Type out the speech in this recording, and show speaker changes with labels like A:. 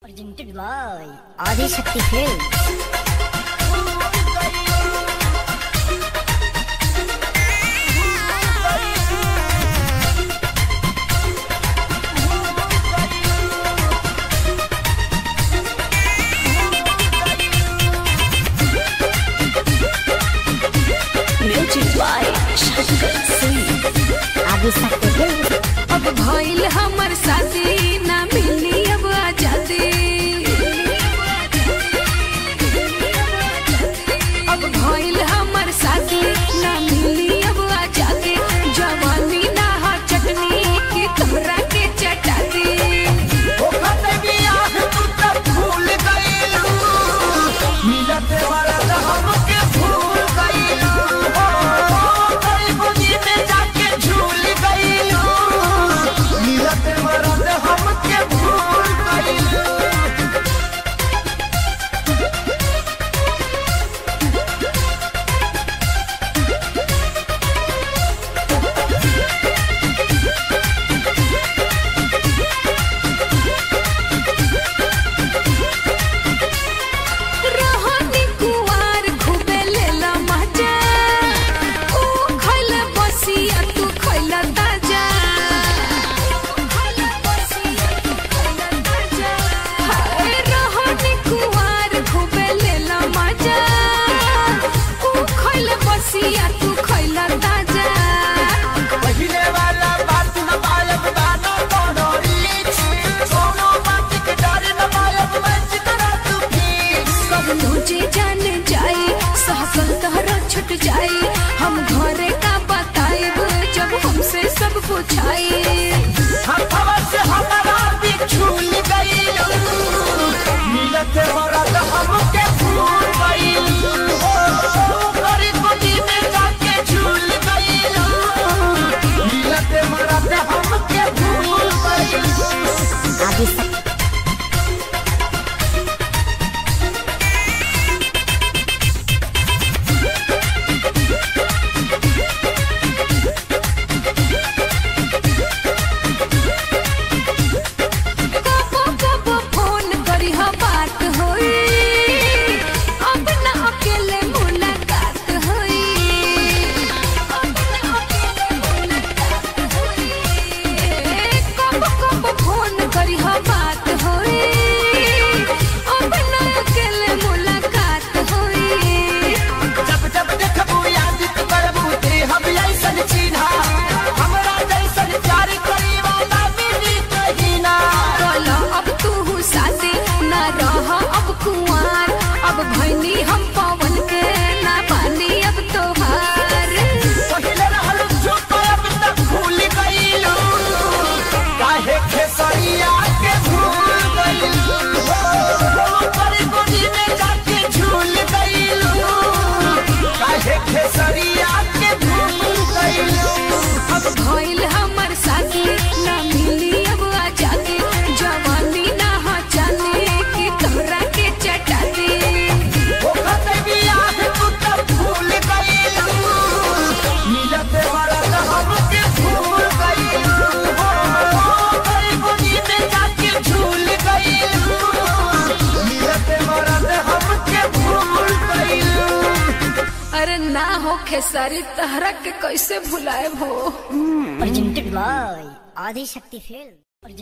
A: Presented by Adi Shakti Films.
B: Music by Shankar Singh.
A: Adi Shakti Films.
B: अब भइल हमर शादी ना मिली अब आजादी अब भइल हमर शादी ना मिली अब आजादी जवानी ना हा चटनी की तोहरा के चटाती रहनी कुवार खूबे लेला मजा ऊ खइल बसिया तू खइल ताजा हाय रहनी कुवार खूबे लेला मजा ऊ खइल बसिया तू खइल ताजा कब तुझे जान जाए सहकल तहरा छुट जाए हम घरे का बताएब जब हमसे सब पूछाए
C: हमके भूल गइलू हो गरी गोदी में जाके झूल गइलू मिलत मरत हमके भूल गइलू
A: Adi Shakti.
B: कबो कबो फोन करी हा बात होई अब ना अकेले मुलाकात होई अब ना अकेले मुलाकात होई कबो कबो फोन करी हा बात होई अब ना अकेले मुलाकात होई
C: जब जब देखबू याद करबू ते हम ऐसन चिन्हा हमरा जैसन प्यार करी वाला मिली कहीं ना
B: बोलो अब तू साथे ना रह अब कुंवार अब भैनी हम पवन के ना पानी अब तोहार
C: पहिले रहल चुप अब तक भूल गइलू काहे खेसरिया के भूल गइलू पर गोदी में जाके झूल गइलू काहे खेसरिया के भूल गइलू
B: अब भइल हमर साथी ना मिली अब आजादी जवानी ना हा जाने की तोहरा के चटाती अरे ना हो खेसारी तहरा के कैसे भुलाए हो
A: Presented by Adi Shakti Films.